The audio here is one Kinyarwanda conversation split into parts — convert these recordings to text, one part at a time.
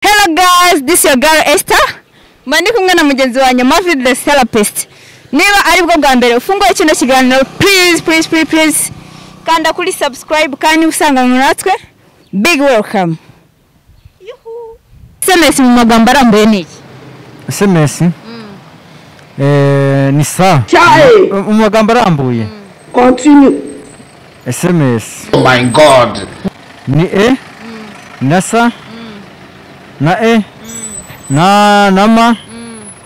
Hello guys, this is your girl Esther. Mba ndi kumwe na mugenzi wanjye Mavid the therapist. Niba ari bwo bwa mbere ufunguye kino kiganiro, please please please please kanda kuri subscribe kandi usanga natwe big welcome. Yuhu. SMS mu magambo arambuye ni iki? sms Eh, ni sa Chai! mu magambo arambuye Continue. sms Oh my God. ni e na sa na e na na ma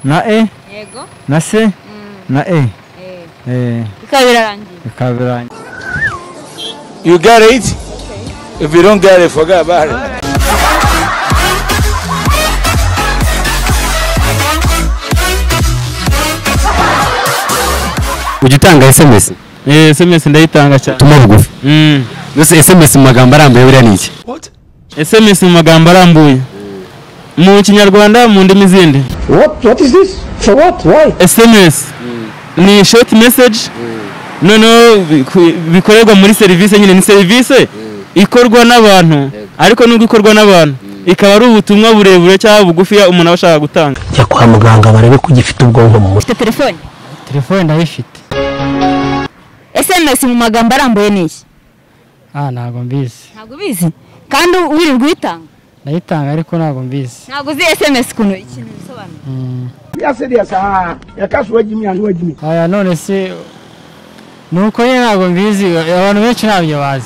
na e Yego. na se na e Eh, Eh, bikaba birarangiye. bikaba birangiye You get it? If you don't get it, forget about it. ujya utanga sms Eh, SMS ndayitanga cyane. tuma bugufi Mm. mbese sms mu magambo arambuye buriya ni iki SMS mu magambo arambuye. Mu kinyarwanda mu ndimi zindi. What? What is this? For what? Why? SMS ni short message. Noneho biku- bikorerwa muri serivisi nyine ni serivisi ikorwa n'abantu ariko nubwo ikorwa n'abantu ikaba ari ubutumwa burebure cyangwa bugufiya umuntu aba ashaka gutanga. jya kwa muganga barebe ko ugifite ubwonko mu mutwe Ufite telefone? telefone ndayifite SMS mu magambo arambuye ni iki? Ah, ntabwo mbizi. Ntabwo ubizi? Kandi wirirwa uyitanga? Ndayitanga ariko ntabwo mbizi. Ntabwo uzi SMS kuntu ikintu bisobanura? Ya said yes. Ah, ya cash where Jimmy and where Jimmy. Aya none se nuko nyine ntabwo mbizi. Abantu benshi ntabyo bazi.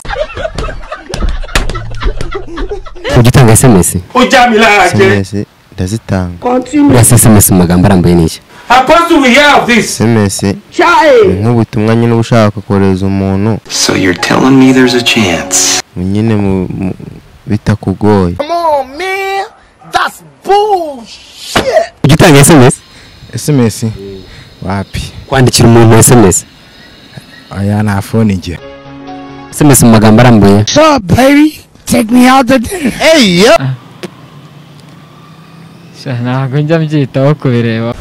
ujya utanga sms Ujamilage. SMS ndazitanga Continue. buriya se sms mu magambo arambuye ni iki Supposed to have this. SMS ni Chai! nk'ubutumwa nyine uba ushaka kohereza umuntu so you're telling me there's a chance nyine mu- mu- bitakugoye ujya utanga sms SMS wapi kwandikira umuntu sms aya nta fone njye sms mu magambo arambuye Sha, Ntabwo njya mbyitaho kubireba.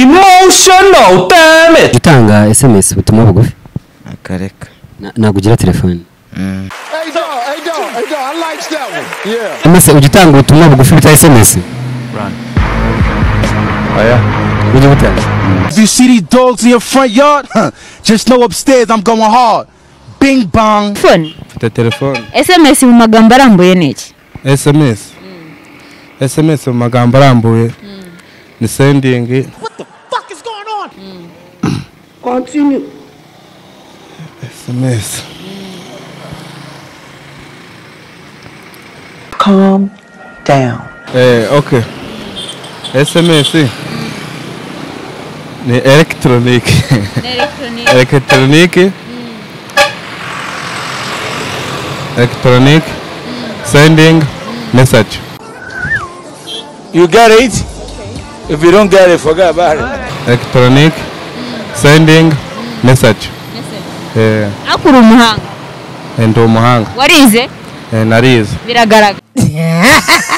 Emotional damage. ujya utanga sms ubutumwa bugufi akareka Na- ntabwo ugira telefone sms ujya utanga ubutumwa bugufi bita sms ujya ubutanga If you see these dogs in your front yard, huh, just know upstairs I'm going hard. Bing bong. Telefone? Mfite telefone. SMS mu magambo arambuye ni iki? SMS. SMS mu magambo arambuye. Ni sending. Continue. SMS. Calm down. Eh, okay. SMS. Ni electronic. electronic. Electronic. Sending message. You get it? If you don't get it, forget about it. Electronic. Sending message. Eh, akura umuhanga ndi umuhanga. warize Eh, narize. biragaragara